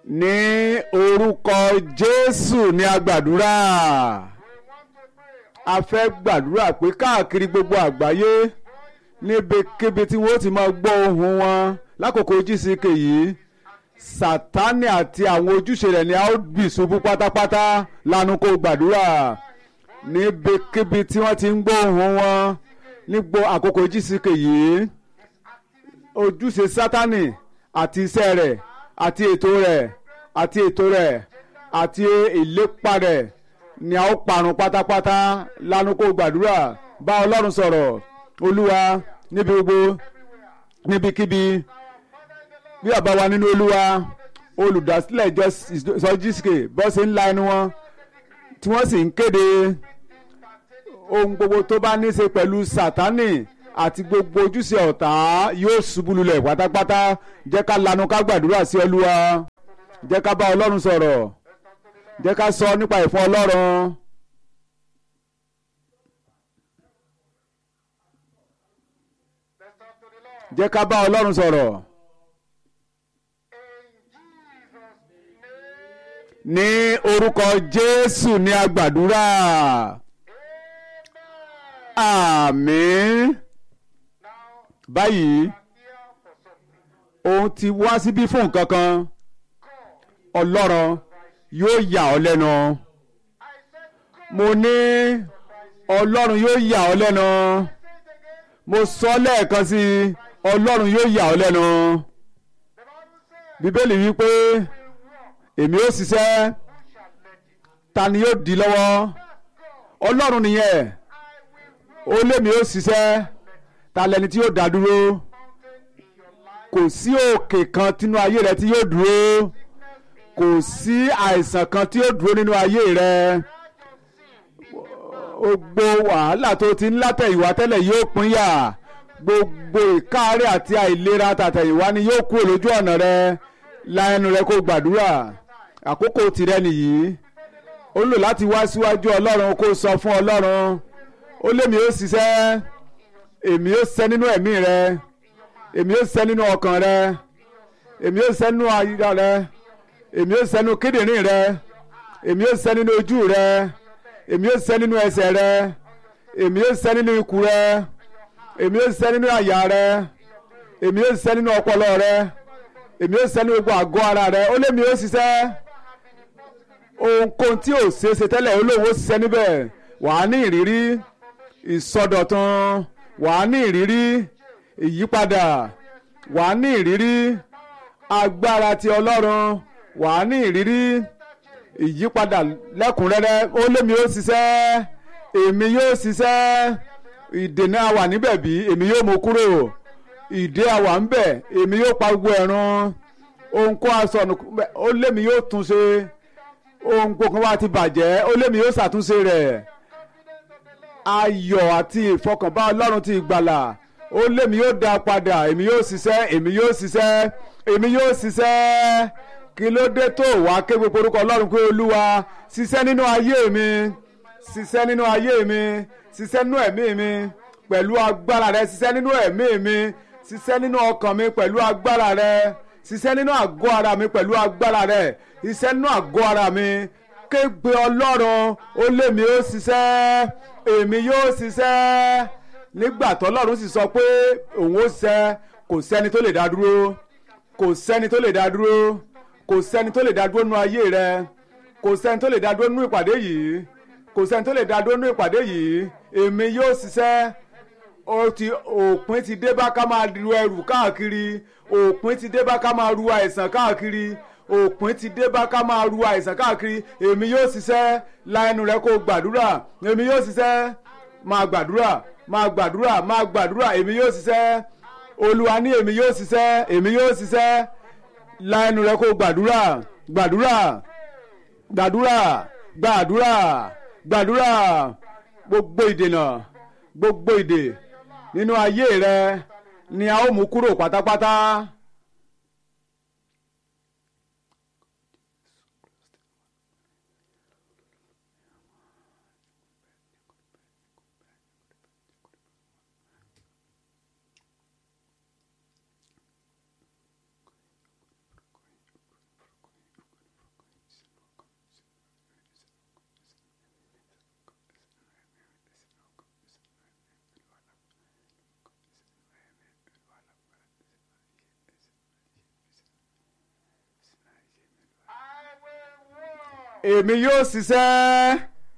ní orúkọ jésù ní agbàdúrà a fẹ́ gbàdúrà pé káàkiri gbogbo àgbáyé níbikíbi tí wọ́n ti máa gbọ́ ohùn wọn lákòókò GCK yìí sátánì àti àwọn ojúṣe rẹ̀ ni a ó bì ṣubú pátápátá lanu kó gbàdúrà níbikíbi tí wọ́n ti ń gbọ́ ohùn wọn nígbò àkókò GCK yìí ojúṣe sátánì àti iṣẹ́ rẹ̀ àti ètò rẹ̀ àti ètò rẹ̀ àti ìlépa rẹ̀ ni a ó parun pátápátá lanu kó gbàdúrà bá ọlọ́run sọ̀rọ̀ olúwa níbi gbogbo níbikíbi bí bàbá wa nínú olúwa olùdásílẹ̀ ìjọ GCK bọ́ sí ńlá ẹnu wọn tí wọ́n sì ń kéde ohun gbogbo tó bá ní í ṣe pẹ̀lú sátánì àti gbogbo ojúṣe ọ̀tá yóò ṣubú lulẹ̀ pátápátá jẹ́ ká lanu ká gbàdúrà sí olúwa jẹ́ ká bá ọlọ́run sọ̀rọ̀ jẹ́ ká sọ nípa ìfún ọlọ́run. jẹ́ ká bá ọlọ́run sọ̀rọ̀. ní orúkọ jésù ní agbàdúrà àmín báyìí òun ti wá síbí fún nǹkan kan ọlọ́run yóò yà ọ́ lẹ́nu mo ní ọlọ́run yóò yà ọ́ lẹ́nu mo sọ lẹ́ẹ̀kan sí i ọlọ́run yóò yà ọ́ lẹ́nu bíbélì wí pé èmi ó ṣiṣẹ́ ta ni yóò di lọ́wọ́ ọlọ́run nìyẹn ó lémi ó ṣiṣẹ́ ta lẹni tí yóò dá dúró kò sí òkè kan tínú ayé rẹ tí yóò dúró kò sí àìsàn kan tí yóò dúró nínú ayé rẹ gbogbo wàhálà tó ti ń látẹ̀yìnwá tẹ́lẹ̀ yóò pínyà gbogbo ìkáàárẹ̀ àti àìlera tàtẹ̀yìnwá ni yóò kúrò lójú ọ̀nà rẹ la ẹnu rẹ kó gbàdúrà àkókò tìrẹ nìyí ó lò láti wá síwájú ọlọ́run kó sọ fún ọlọ́run ó lémi ó ṣiṣẹ́ èmi ó ṣiṣẹ́ nínú ẹ̀mí rẹ èmi ó ṣiṣẹ́ nínú ọkàn rẹ èmi ó ṣiṣẹ́ nínú ayíra rẹ èmi ó ṣiṣẹ́ nínú kíndìnrín rẹ èmi ó ṣiṣẹ́ nínú ojú rẹ èmi ó ṣiṣẹ́ nínú ẹsẹ̀ rẹ èmi ó ṣiṣẹ́ nínú ikùn rẹ èmi ó ṣiṣẹ́ nínú àyà rẹ èmi ó ṣiṣẹ́ nínú ọpọlọ rẹ èmi ó ṣiṣẹ́ nínú gbogbo àgọ́ ara rẹ ó lémi ó ṣiṣẹ́ ohunkóhun tí ò ṣeé ṣe tẹ́lẹ̀ olóhùn ó ṣiṣẹ́ níbẹ̀ wàá ní ìrírí ìsọdọ̀tun wàá ní ìrírí ìyípadà wàá ní ìrírí agbára ti ọlọ́run wàá ní ìrírí ìyípadà lẹ́kùnrẹ́rẹ́ ó lémi ó ṣiṣẹ́ èmi yóò ṣiṣẹ́ ìdènà wà níbẹ̀ bí èmi yóò mú kúrò ìdè àwà ń bẹ̀ èmi yóò pa gbogbo ẹ̀rùn ohunkóhun asọ̀nù ó lémi yóò tún ṣe ohunkóhun wa ti bàjẹ́ ó lémi yóò ṣàtúnṣe rẹ̀ ayọ̀ àti ìfọkànbá ọlọ́run ti ìgbàlà ó lémi yóò dá padà èmi yóò ṣiṣẹ́ èmi yóò ṣiṣẹ́ èmi yóò ṣiṣẹ́ kí ló dé tó wá ké gbogbo orúkọ ọlọ́run pé olúwa ṣiṣẹ́ nínú ayé mi ṣiṣẹ́ nínú ayé mi ṣiṣẹ́ nínú ẹ̀mí mi pẹ̀lú agbára rẹ ṣiṣẹ́ nínú ẹ̀mí mi ṣiṣẹ́ nínú ọkàn mi pẹ̀lú agbára rẹ ṣiṣẹ́ nínú àgọ́ ara mi pẹ̀lú agbára rẹ ṣiṣẹ́ nínú àgọ́ ara mi kégbe ọlọ́run ó lémi ó ṣiṣẹ́ èmi yóò ṣiṣẹ́ nígbà tọ́lọ́run sì sọ pé òun ó ṣiṣẹ́ kò sẹ́ni tó lè dá dúró kò sẹ́ni tó lè dá dúró kò sẹ́ni tó lè dá dúró nínú ayé rẹ kò sẹ́ni tó lè dá dúró nínú ìpàdé yìí kò sẹ́ni tó lè dá dúró nínú ìpàdé yìí èmi yóò ṣiṣẹ́ ó ti òpin ti dé bá ká máa ru ẹrù káàkiri òpin ti dé bá ká máa ru àìsàn káàkiri òpin ti dé bá ká máa ru àìsàn káàkiri èmi yóò ṣiṣẹ́ la ẹnu rẹ kó gbàdúrà èmi yóò ṣiṣẹ́ máa gbàdúrà máa gbàdúrà máa gbàdúrà èmi yóò ṣiṣẹ́ olúwa ní èmi yóò ṣiṣẹ́ èmi yóò ṣiṣẹ́ la ẹnu rẹ kó gbàdúrà gbàdúrà gbàdúrà gbàdúrà gbàdúrà gbogbo ìdènà gbogbo ìdè nínú ayé rẹ ni a ó mú kúrò pátápátá. èmi yóò ṣiṣẹ́.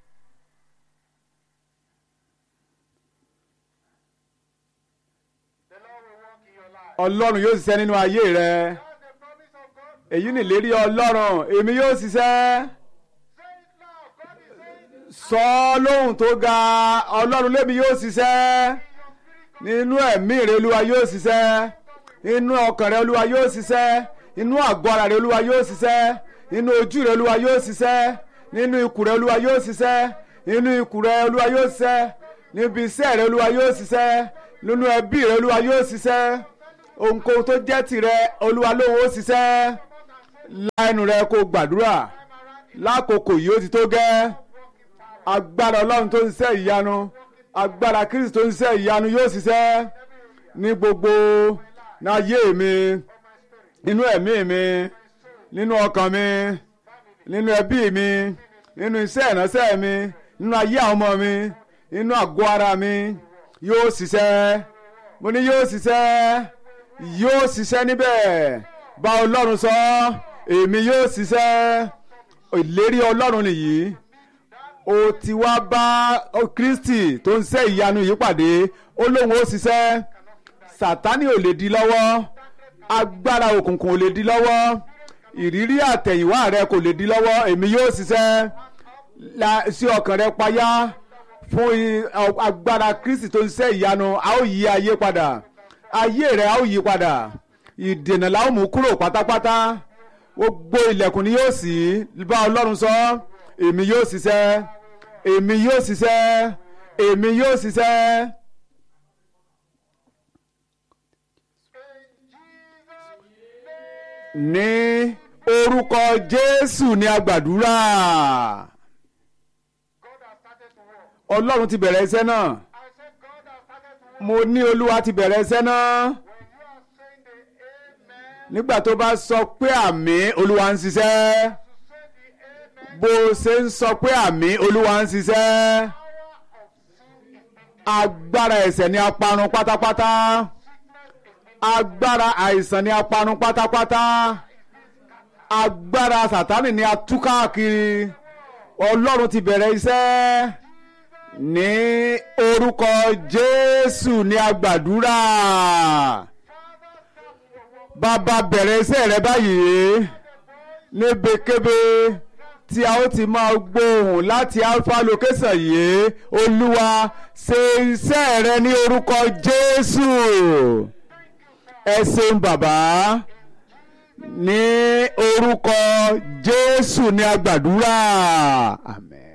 The Lord will work in your life. ọlọ́run yóò ṣiṣẹ́ nínú ayé rẹ That's the promise of God. èyí nìlérí ọlọ́run èmi yóò ṣiṣẹ́. Say it loud. God is saying it. sọ ọ́ lóhùn tó ga ọlọ́run lémi yóò ṣiṣẹ́ nínú ẹ̀mí rẹ olúwa yóò ṣiṣẹ́ inú ọkàn rẹ olúwa yóò ṣiṣẹ́ inú àgọ́ ara rẹ olúwa yóò ṣiṣẹ́ inú ojú rẹ olúwa yóò ṣiṣẹ́ nínú ikùn rẹ olúwa yóò ṣiṣẹ́ nínú ikùn rẹ olúwa yóò ṣiṣẹ́ níbi iṣẹ́ rẹ olúwa yóò ṣiṣẹ́ nínú ẹbí rẹ olúwa yóò ṣiṣẹ́ ohunkóhun tó jẹ́ tìrẹ olúwa lóhùn ó ṣiṣẹ́ láìnú rẹ kó gbàdúrà lákòókò yìí ó ti tó gẹ́ agbára ọlọ́run tó ń ṣiṣẹ́ ìyanu agbára kristi tó ń ṣiṣẹ́ ìyanu yóò ṣiṣẹ́ ní gbogbo n'ayé mi nínú ẹ̀mí mi nínú ọkàn mi nínú ẹbí mi nínú iṣẹ́ ìránṣẹ́ mi nínú ayé àwọn ọmọ mi nínú àgọ́ ara mi yóò ṣiṣẹ́ mo ní yóò ṣiṣẹ́ yóò ṣiṣẹ́ níbẹ̀ bá ọlọ́run sọ èmi yóò ṣiṣẹ́ ìlérí ọlọ́run nìyí o ti wá bá o kristi tó ń ṣe ìyanu yìí pàdé ó lóun ó ṣiṣẹ́ sátánì ò lè di lọ́wọ́ agbára òkùnkùn ò lè di lọ́wọ́ ìrírí àtẹ̀yìnwá rẹ kò lè di lọ́wọ́ èmi yóò ṣiṣẹ́ la- sí ọkàn rẹ payá fún i- ọ- agbára kristi tó ń ṣe ìyanu a ó yí ayé padà ayé rẹ a ó yí padà ìdènà la ó mú kúrò pátápátá gbogbo ilẹ̀kùn ni yóò ṣí bá ọlọ́run sọ èmi yóò ṣiṣẹ́ èmi yóò ṣiṣẹ́ èmi yóò ṣiṣẹ́. ní orúkọ jésù ni a gbàdúrà God has started to work. ọlọ́run ti bẹ̀rẹ̀ iṣẹ́ náà I said God has started to work. mo ní olúwa ti bẹ̀rẹ̀ iṣẹ́ náà When you are saying the amen, nígbà tó bá sọ pé àmì olúwa ń ṣiṣẹ́ to say the amen, bó o ṣe ń sọ pé àmì olúwa ń ṣiṣẹ́ power of sin is in agbára ẹ̀ṣẹ̀ ni a parun pátápátá agbára àìsàn ni a parun pátápátá agbára sàtánì ni a tú káàkiri ọlọ́run ti bẹ̀rẹ̀ iṣẹ́ ní orúkọ jésù ni a gbàdúrà bàbá bẹ̀rẹ̀ iṣẹ́ rẹ báyìí níbikíbi tí a ó ti máa gbóhùn láti alpha location yìí olúwa ṣe iṣẹ́ rẹ ní orúkọ jésù ẹ ṣeun bàbá ní orúkọ jésù ni a gbàdúrà àmín.